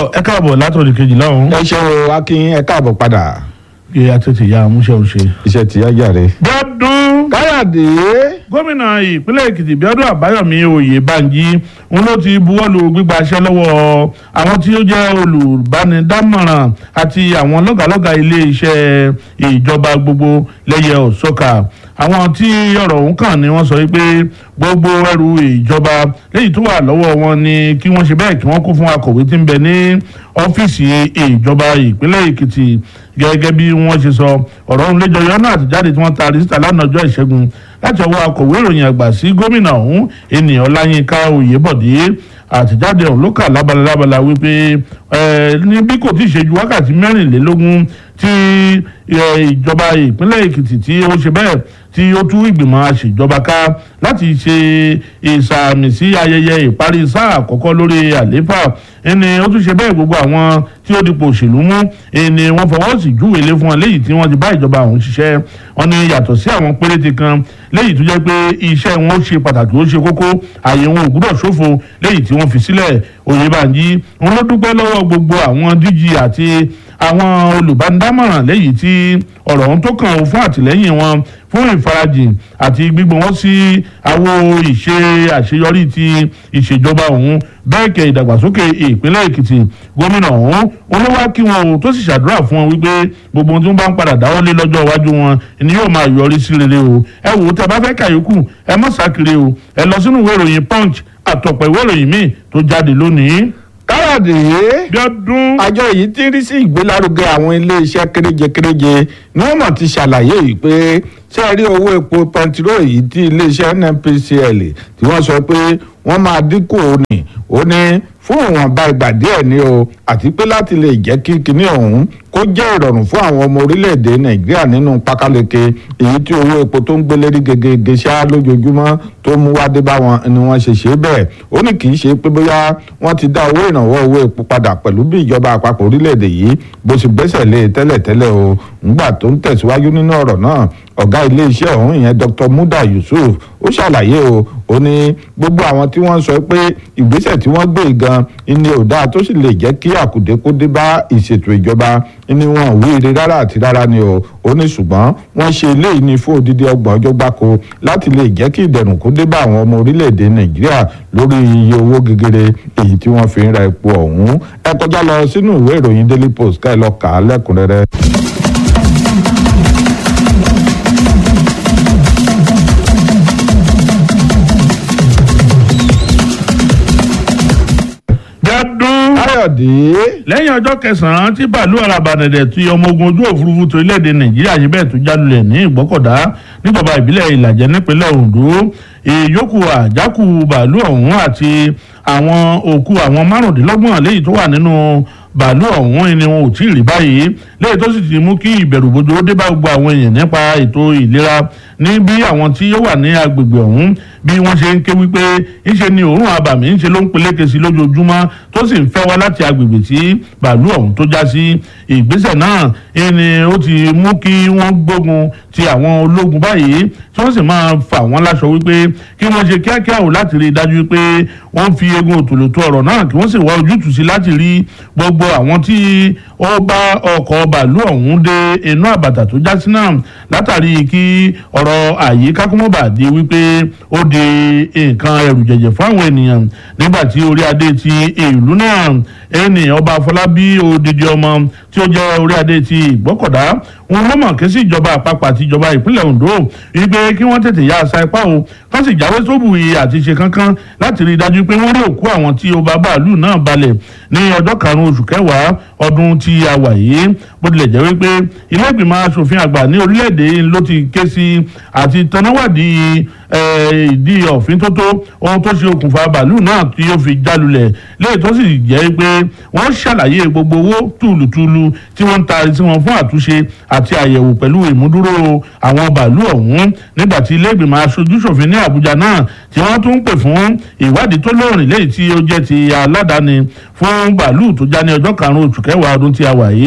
ẹ káàbọ̀ látọ̀dì kejì lọ́hùn. ẹ ṣeun akin ẹ káàbọ̀ padà kí a tètè ya àmúṣe òṣè. iṣẹ́ ti yájà rẹ. gbọ́dún káyọ̀dé gómìnà ìpínlẹ̀ èkìtì bíọ́dún àbáyọ̀mí oyèbánjí ń ló ti buwọ́lu gbígbaṣẹ́ lọ́wọ́ àwọn tí ó jẹ́ olùbánidámọ̀ràn àti àwọn lọ́gàlọ́gà ilé iṣẹ́ ìjọba gbogbo lẹ́yẹ òsọ́kà àwọn tí ọ̀rọ̀ ọ̀hún kàn ni wọ́n sọ wípé gbogbo ẹrù ìjọba léyìí tó wà lọ́wọ́ wọn ni kí wọ́n ṣe bẹ́ẹ̀ kí wọ́n kó fún akọ̀wé tí ń bẹ ní ọ́fíìsì ìjọba ìpínlẹ̀ èkìtì gẹ́gẹ́ bí wọ́n ṣe sọ ọ̀rọ̀ ọ̀hún lẹ́jọ́ yọ́nà àtijáde tí wọ́n taari síta lánàá ọjọ́ ìṣẹ́gun láti ọwọ́ akọ̀wé ìròyìn àgbà sí gómìnà ọ̀hún ènìyàn ọláyínká oyèbọ̀dé àtijáde ọ̀hún ló kà lábala lábala wípé ní bí kò tí ì ṣe ju wákàtí mẹ́rìnlélógún tí ìjọba ìpínlẹ̀ èkìtì tí ó ṣe bẹ́ẹ̀ tí ó tú ìgbìmọ̀ àṣejọba ká láti ṣe ìsàmì sí ayẹyẹ ìparí sáà àkọ́kọ́ lórí àlééfà ẹni ó tún ṣe bẹ́ẹ̀ gbogbo àwọn tí ó dipò òṣèlú mú ẹni wọ́n fọwọ́ sí júwèlé fún wọn léyìí tí wọ́n ti bá ìjọba ọ̀hún ṣiṣẹ́ wọn ni yàtọ̀ sí àwọn péréte kan léyìí tó jẹ́ pé iṣẹ́ wọn ó ṣe pàtàkì ó ṣe kókó àyè wọn ò gbúdọ̀ ṣòfò léyìí tí wọ́n fi sílẹ̀ Oyèbánjí wọn ló dúpẹ́ lọ́wọ́ gbogbo àwọn díjì àti àwọn olùbánidámọ̀ràn léyìí tí ọ̀rọ̀ ọ̀hún tó kàn ó fún àtìlẹ́yìn wọn fún ìfarajìn àti gbígbọ́n wọn sí àwo ìṣe àṣeyọrí ti ìṣèjọba ọ̀hún bẹ́ẹ̀ kẹ́ ìdàgbàsókè ìpínlẹ̀ èkìtì gómìnà ọ̀hún olówó kí wọn o tó sì ṣàdúrà fún wọn wípé gbogbo ohun tí wọ́n bá ń padà dáwọ́lé lọ́jọ́ iwájú wọn ni yóò máa yọrí sí rere o ẹ wò ó tẹ bá fẹ́ kàyókù ẹ mọ̀ sákiri o ẹ lọ sínú ìwé ìròyìn punch àtọ̀pọ̀ ìwé ìròyìn míì tó jáde lónìí. káyọ̀dé bí ọdún àjọ yìí ti rí sí ìgbélárugẹ àwọn iléeṣẹ́ kéréje-kéréje ni wọ́n mọ̀ ti ṣàlàyé yìí pé ṣé ẹ rí owó epo pẹntiró yìí tí iléeṣẹ́ NNPCL tí wọ́n sọ pé wọ́n máa dínkù òní ó ní fún ìwọ̀nba ìgbà díẹ̀ ni o àti pé láti lè jẹ́ kí kinní ọ̀hún kó jẹ́ ìrọ̀rùn fún àwọn ọmọ orílẹ̀-èdè nàìjíríà nínú pákáleke èyí tí owó epo tó ń gbélérí gegege ṣá lójoojúmọ́ tó mú wá dé bá wọn ni wọ́n ṣe ṣe bẹ́ẹ̀ ó ní kì í ṣe pé bóyá wọ́n ti dá owó ìrànwọ́ owó epo padà pẹ̀lú bí ìjọba àpapọ̀ orílẹ̀-èdè yìí bó ṣe gbẹ́sẹ̀ lé tẹ́lẹ̀tẹ́lẹ̀ o ńgbà tó ń tẹ̀síwájú nínú ọ̀rọ̀ náà ọ̀gá iléeṣẹ́ ọ̀hún ìyẹn Dr. Muda Yusuf ó ṣàlàyé o ó ní gbogbo àwọn tí wọ́n sọ pé ìgbésẹ̀ tí wọ́n gbé gan ni ò dáa tó sì lè jẹ́ kí àkùdé kó dé bá ìṣètò ìjọba ni wọn ò wíire rárá àti rárá ni o ó ní ṣùgbọ́n wọ́n ṣe eléyìí ní fún odidi ọgbọ̀n ọjọ́ gbáko láti lè jẹ́ kí ìdẹ̀rùn kó dé bá àwọn ọmọ orílẹ̀-èdè Nàìjíríà lórí iye owó gegere èyí tí wọ́n fi ń ra epo ọ̀hún ẹ kọjá lọ sínú ìwé ìròyìn Daily Post ká ẹ lọ kà á lẹ́kùnrẹ́rẹ́. gbọ́dún káyọ̀dé lẹ́yìn ọjọ́ kẹsàn-án tí bàálù arabanẹ̀dẹ̀ tí ọmọ ogun ojú òfurufú tó orílẹ̀-èdè nàìjíríà yìí bẹ́ẹ̀ tó jálulẹ̀ ní ìgbọ́kọ̀dá níjọba ìbílẹ̀ ìlàjẹ nípínlẹ̀ ondo ìyókù àjákù bàálù ọ̀hún àti àwọn òkú àwọn márùndínlọ́gbọ̀n léyìí tó wà nínú bàálù ọ̀hún ni wọn ò tí ì rí báyìí léyìí tó sì ti mú kí ìbẹ̀rùbojo dé bá gbogbo àwọn èèyàn nípa ètò ìlera ní bí àwọn tí ó wà ní agbègbè ọ̀hún bí wọ́n ṣe ń ké wípé ńṣe ni òórùn abàmì ńṣe ló ń peléke sí lójoojúmọ́ tó sì ń fẹ́ wá láti agbègbè tí bàálù ọ̀hún tó já sí ìgbésẹ̀ náà ni ó ti mú kí wọ́n gbógun ti àwọn ológun báyìí tí wọ́n sì máa fà wọ́n láṣọ wípé kí wọ́n ṣe kíákíá ò láti rí i dájú pé wọ́n fi egun òtòlótó ọ̀rọ̀ náà kí wọ́n sì wá ojútùú sí láti rí gbogbo àwọn tí ó bá ọkọ̀ bàálù ọ̀hún dé inú àbàtà tó já sí náà látàrí kí ọ̀rọ̀ àyíká kó mọ́ bà di wípé ó di nǹkan ẹrù jẹ̀jẹ̀ fún àwọn ènìyàn nígbà tí orí adé ti ìlú náà ẹni ọba afọlábí odidi ọmọ tí ó jẹ́ orí adé ti ìgbọ́kọ̀dá wọn lọ́mọ̀ ké sí ìjọba àpapọ̀ àti ìjọba ìpínlẹ̀ Ondo wípé kí wọ́n tètè ya àṣà ipá o kán sì jáwé sóbù yìí àti ṣe kankan láti rí i dájú pé wọ́n rí òkú àwọn tí ó bá bàálù náà balẹ̀ ní ọjọ́ karùn-ún oṣù kẹwàá ọdún tí a wà yìí bó tilẹ̀ jẹ́ wípé ilé ìgbìmọ̀ asòfin àgbà ní orílẹ̀-èdè ló ti ké sí àti tanáwádìí ìdí ọ̀fin tó tó ohun tó ṣe okùnfà bàálù náà tí ó fi jálulẹ̀ léyìí tó sì jẹ́ pé wọ́n ṣàlàyé gbogbo owó tùlùtùlù tí wọ́n ń taari sí wọn fún àtúnṣe àti àyẹ̀wò pẹ̀lú ìmúdúró àwọn bàálù ọ̀hún nígbà tí ilé ìgbìmọ̀ aṣojúṣòfin ní Àbújá náà tí wọ́n tún pè fún ìwádìí tó lóòrìn léyìí tí ó jẹ́ ti aládàáni fún bàálù tó já ní ọjọ́ karùn-ún oṣù kẹwàá ọdún tí a wà yìí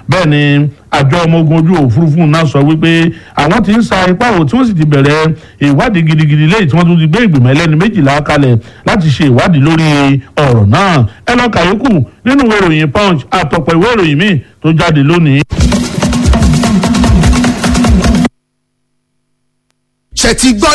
bẹ́ẹ̀ ni àjọ ọmọ ogun ojú òfurufú náà sọ wípé àwọn ti ń sa ipá wò tí wọ́n sì ti bẹ̀rẹ̀ ìwádìí gidigidi lẹ́yìn tí wọ́n tún ti gbé ìgbìmọ̀ ẹlẹ́ni méjìlá kalẹ̀ láti ṣe ìwádìí lórí ọ̀rọ̀ náà ẹ lọ kàyókù nínú ìwé ìròyìn punch àtọ̀pọ̀ ìwé ìròyìn míì tó jáde lónìí. ṣe ti gbọ́